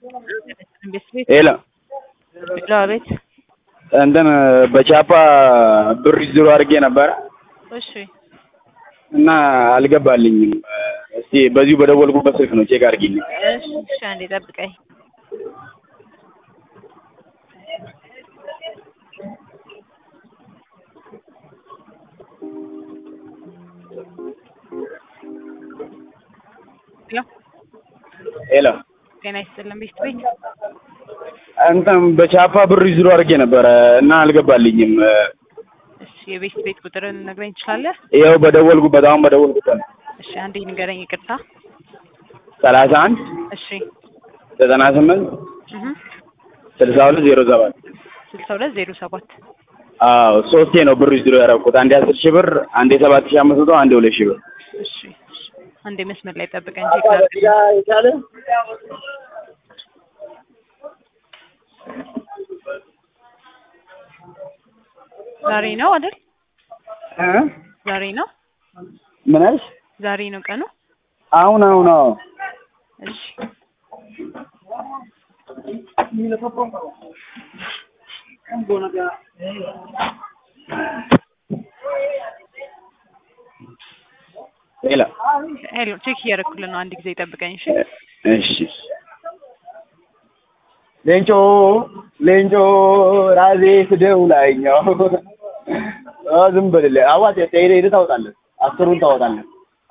ሄሎ ሄሎ፣ አቤት። እንትን በቻፓ ብር ዊዝድሮ አድርጌ ነበረ እሺ፣ እና አልገባልኝም። እስቲ በዚሁ በደወልኩበት ስልክ ነው ቼክ አድርጊልኝ። እሺ፣ እሺ፣ አንዴ ጠብቀኝ። ሄሎ፣ ሄሎ ጤና ይስጥልን ቤት ቤት። እንትን በቻፓ ብር ዊዝድሮ አድርጌ ነበረ እና አልገባልኝም። እሺ፣ የቤት ቤት ቁጥርን ነግረኝ ትችላለህ? ይኸው በደወልኩበት አሁን በደወልኩበት ነው። እሺ፣ አንዴ ንገረኝ። ይቅርታ። ሰላሳ አንድ እሺ፣ ዘጠና ስምንት እህ ስልሳ ሁለት ዜሮ ሰባት ስልሳ ሁለት ዜሮ ሰባት አዎ ሶስቴ ነው ብር ዊዝድሮ ያደረኩት። አንዴ አስር ሺህ ብር፣ አንዴ ሰባት ሺህ አምስት መቶ፣ አንዴ ሁለት ሺህ ብር። እሺ፣ እሺ፣ አንዴ መስመር ላይ ጠብቀኝ። ቼክ ላድርግ። ዛሬ ነው አይደል? እ? ዛሬ ነው ምን አልሽ? ዛሬ ነው ቀኑ። አሁን አሁን አዎ እሺ ሄሎ ሄሎ፣ ቼክ እያደረኩልን ነው። አንድ ጊዜ ጠብቀኝ። እሺ እሺ ሌንጮ ሌንጮ ራሴ ስደው ላይኛው አ ዝም በልልህ አዋት ሄደህ ሄደህ ታወጣለህ አስሩን ታወጣለህ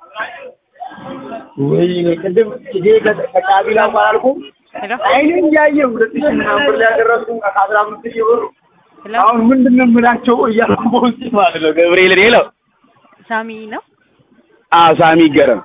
ወይ ቅድም ጊዜ ከቃቢላ እንኳን አልኩም ሄሎ አይኔን እያየ ሁለት ሺህ ምናምን ብር ያደረስኩ ከአስራ አምስት ሺህ ብር ሄሎ፣ አሁን ምንድን ነው የምላቸው እያልኩ በውስጤ ማለት ነው ገብርኤልን ሄሎ ሳሚ ነው። አዎ ሳሚ ይገረም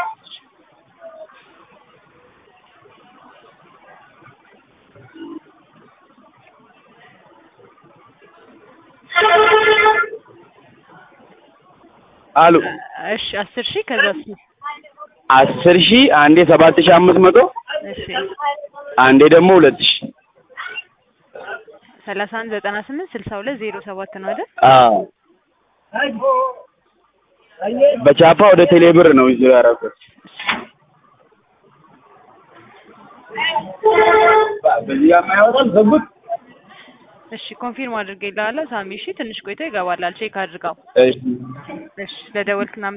አሉ እሺ አስር ሺህ ከዛ አስር ሺህ አንዴ ሰባት ሺህ አምስት መቶ እሺ አንዴ ደግሞ ሁለት ሺህ ሰላሳ አንድ ዘጠና ስምንት ስልሳ ሁለት ዜሮ ሰባት ነው አይደል? አዎ በቻፓ ወደ ቴሌብር ነው ይዞ ያደረኩት። በዚህ የማይወጣም ዘቡት። እሺ ኮንፊርም አድርጌልሃለሁ ሳሚ። እሺ ትንሽ ቆይቶ ይገባላል። ቼክ አድርገው። እሺ እሺ ለደወልክና